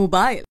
Mobile.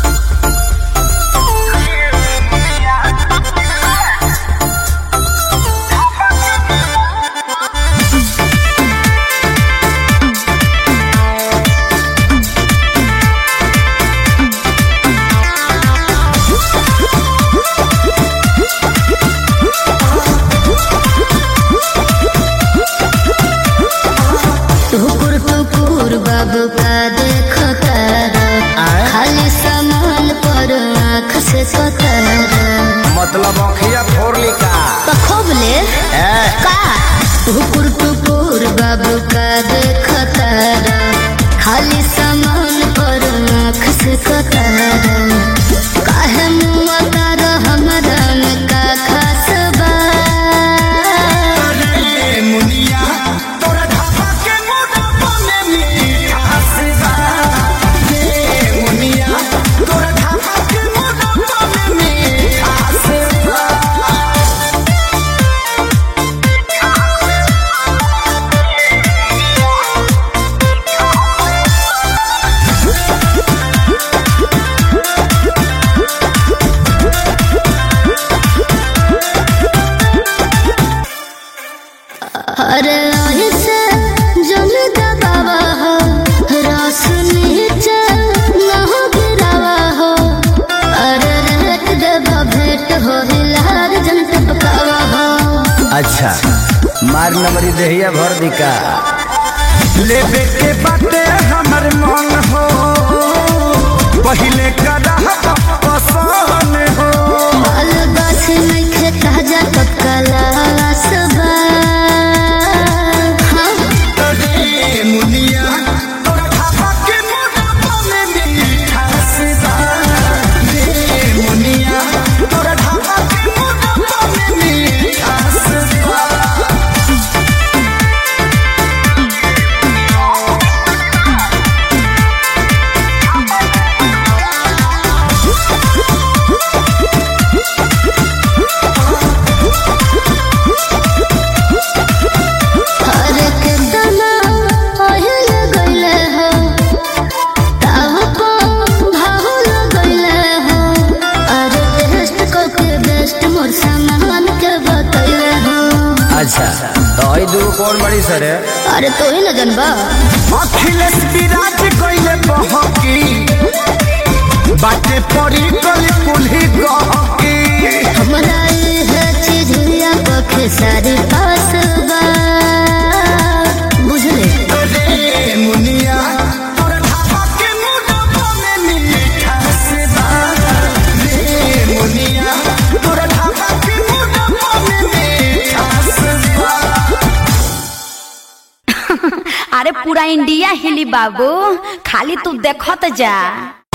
टुकुर टुकुर बाबू का देखो तारा खाली सामान पर आँख से कतारा मतलब अखिया फोड़ ली का पखोबले का टुकुर टुकुर बाबू का देखो तारा खाली सामान पर आँख से कतारा काहे मुआ तारा हमरा में का खास बा मुनिया तोरा ढाबा के मोटापा में मिठास बा ये मुनिया तोरा ढाबा के मोटापा में मिठास बा अरे ऐसे जल दबावा हो रस नीचे न हो गिरावा हो अरे रेट देवा भेंट हो हिलार जन टपकावा हो अच्छा मार नंबरी देहिया भर दिका लेबे के बाटे हमर मन हो पहिले कदा पसंद हो माल गाछ नहीं खे ताजा पकला सबा हाँ रे मुनिया तोरा ढाबा के मोटापा में मिठास बा रे मुनिया तोरा ढाबा के मोटापा में मिठास बा अरे के तना ओहिल गइले हो ताव को भाहुल गइले हो अरे बेस्ट को के बेस्ट मोर सामान के बतइले हो अच्छा तो आई दू कौन बड़ी सर है अरे तो ही न जनबा अखिलेश विराज कइले बहकी बाटे पड़ी गली कुल्ही गहकी हमरा है चीज हुआ पखे सारी पास बा बुझले रे मुनिया तोरा ढाबा के मोटापा में मिठास बा रे मुनिया तोरा ढाबा के मोटापा में मिठास बा अरे पूरा इंडिया हिली बाबू खाली तू देखत जा